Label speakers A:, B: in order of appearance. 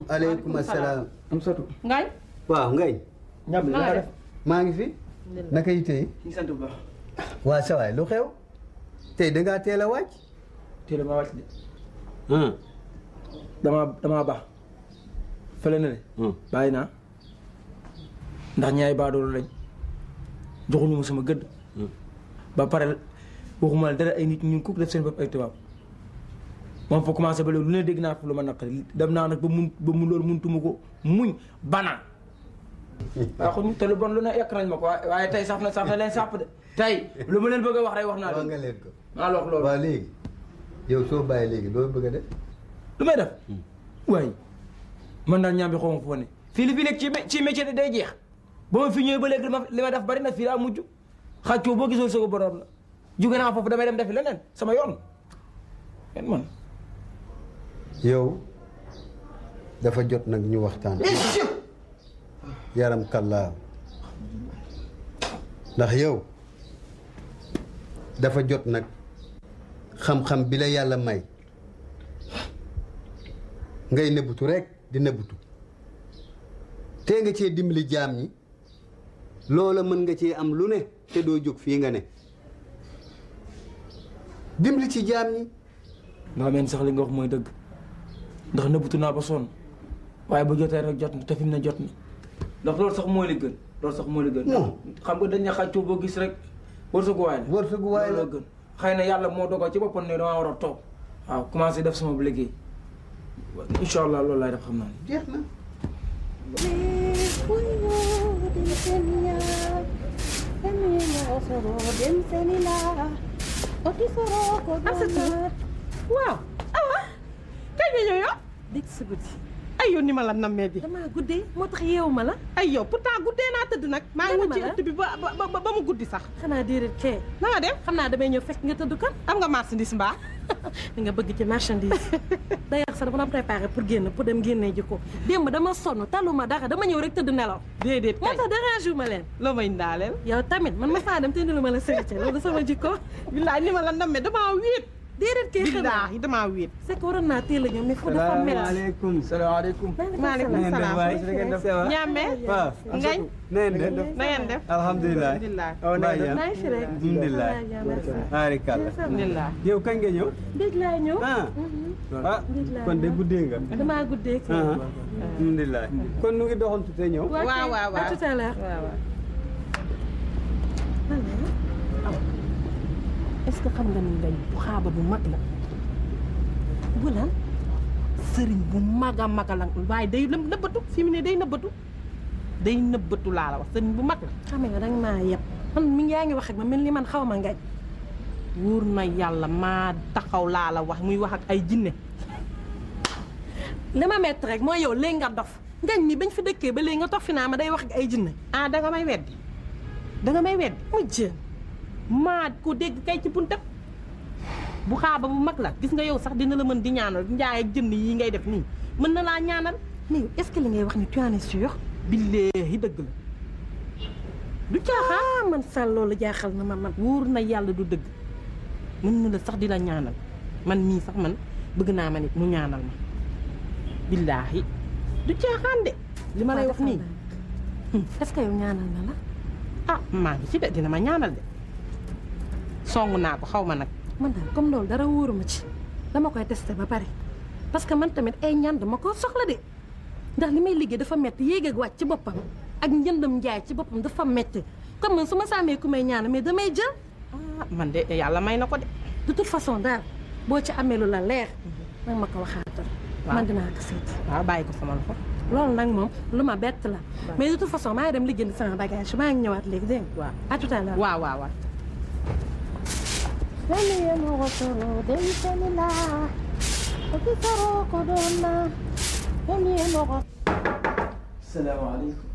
A: aleykum asalaam.
B: am sotu
C: Ngañ.
A: waaw ngay.
B: ñam li
C: Na nga
B: nga
C: def?
B: def
A: maa ngi fi. naka yi tey.
B: ñu sant bu baax
A: waa sa waay lu xew. tey da ngaa teel a wàcc.
B: teel ma wàcc de
A: ah.
B: damaa damaa baax fële na de bàyyi naa ndax ñaay baadoolu lañ joxuñu ma sama gëdd ba pare waxuma la dara ay nit ñu ko def seen bopp ay tubaab moom fa commencé ba léegi lu ne dégg naa fa lu ma naqari dem naa nag ba mun ba mu loolu muntuma ko muñ banaan waaw xuñ te lu bon lu ne yàq nañ ma ko waaye waaye tey saf na saf na leen sàpp de tey lu ma leen bëgg a wax rek wax naa
A: wax
B: leen
A: nga leen ko.
B: maa la wax loolu
A: waaw léegi. yow soo bàyyi léegi loolu bëgg a def.
B: lu may def waaye man daal ñaam bi xaw ma foo ne fii li fi nekk ci ci métier de day jeex ba ma fi ñëwee ba léegi li ma li ma def bari na fii daa mujj xàccoo boo gisoon sa ko borom la jóge naa foofu damay dem defi leneen sama yoon kenn man
A: yow dafa jot nag ñu waxtaan. yaram kallaa ndax yow dafa jot nag xam-xam bi la yàlla may ngay nëbbutu rek di nëbbutu tee nga cee dimbali jaam ñi loola mën nga cee am lu ne te doo jóg fii nga ne dimbali ci jaam ñi
B: maa meen sax li nga wax mooy dëgg ndax nëbbutu naa ba sonn waaye bu jotee rek jot na te fi mu ne jot na ndax loolu sax mooy li gën loolu sax mooy li gën
A: Non.
B: xam nga dañ ne xàccoo boo gis rek wërsëgu waay la
A: wërsëgu waay la
B: loolu gën xëy na yàlla moo dogal ci boppam ne damaa war a toog waaw commencé def sama liggéey incha allah loolu laay def xam naa ne
A: jeex na
C: waaw awa kañ nga ñëw yow
D: dégg sa guddi
C: ay yow ni ma la nammee bi
D: damaa guddee moo tax yeewu ma la
C: ay yow pourtant guddee naa tëdd nag maa ngi woon ci
D: Dama la.
C: ëtt bi ba ba ba ba mu guddi sax
D: xanaa déedéet kee
C: na nga dem
D: xam naa damay ñëw fekk nga tëdd kan
C: am nga marchandise mbaa
D: li nga bëgg ci marchandise d'ailleurs sax dama doon préparé pour génn pour dem génnee ji ko démb dama sonn taluma dara dama ñëw rek tëdd nelaw
C: déedéet
D: moo
C: kay
D: tax dérangé wu ma leen
C: loo may ndaaleel
D: yow tamit man ma faa dem te lu ma la sëriñ loolu sama jikko
C: billaay ni ma la nammee damaa wéet
D: déedéet kee xanaa
C: billaahi damaa wéet
D: c'est que waroon naa teel a ñëw mais fu dafa mel
A: salaamaaleykum
B: salaamaaleykum
C: maaleykum salaam ñaame
A: waaw
C: ngañ
A: na ngeen def
C: na ngeen def
A: alhamdulilah
C: alhamdulilah
A: mbaa jàmm
D: maa ngi fi rek
A: alhamdulilah baarikàlla
C: alhamdulilah
A: yow kañ nga ñëw
D: déeg laa ñëw
A: ah ah kon de guddee nga
D: damaa guddee kay
A: ah alhamdulilah kon nu ngi doxantu te ñëw
C: waaw waaw waaw
D: à tout à l'heure
C: waaw waaw
D: est-ce que xam nga ni ngañ bu xaaba bu mag la bu lan
C: sëriñ bu mag a mag a la waaye day lëm nëbbatu fi mu ne day nëbbatu day nëbbatu laa la wax sëriñ bu mag la
D: xam nga danga maa yeb man mi ngi yaa ngi wax ak ma mel ni man xaw ma ngañ
C: wóor na yàlla maa taxaw laa la wax muy wax ak ay jinne
D: li ma metti rek mooy yow léegi nga dof ngañ mi bañ fi dëkkee ba léegi nga toog fi naa ma day wax ak ay jinne
C: ah danga may weddi danga may weddi
D: mu jéem
C: maa ko dégg kay ci buntam bu xaaba bu mag la gis nga yow sax dina la mën di ñaanal njaay ak jënd yi ngay def nii mën na laa ñaanal
D: mais yow est-ce que li ngay wax ni tu en es sûr
C: billaahi dëgg la du caaxaan
D: ah man sal loolu jaaxal na ma man
C: wóor na yàlla du dëgg mën na la sax di la ñaanal man mii sax man bëgg naa ma nit mu ñaanal ma billaahi du caaxaan de li ma lay wax nii
D: est-ce que yow ñaanal na la
C: ah maa ngi ci de dina ma ñaanal de song naa ko xaw ma nag
D: man daal comme loolu dara wóoruma ci dama koy testé ba pare parce que man tamit ay ñaan dama ko soxla de ndax li may liggéey dafa metti yéeg ak wàcc ci boppam ak njëndam njaay ci boppam dafa metti comme man su ma saamee ku may ñaan mais damay jël
C: ah man de yàlla may na ko de
D: de toute façon daal boo ci amee lu la leer nag ma ko waxaatal
C: Waaw.
D: man dinaa ko seet
C: waaw bàyyi ko sama loxo
D: loolu nag moom lu ma bett la mais de toute façon maa ngi dem liggéeyandi sama bagage maa ngi ñëwaat léegi dégg nga
C: waaw
D: à tout à l'heure
C: waaw waaw waaw
B: salaamaaleykum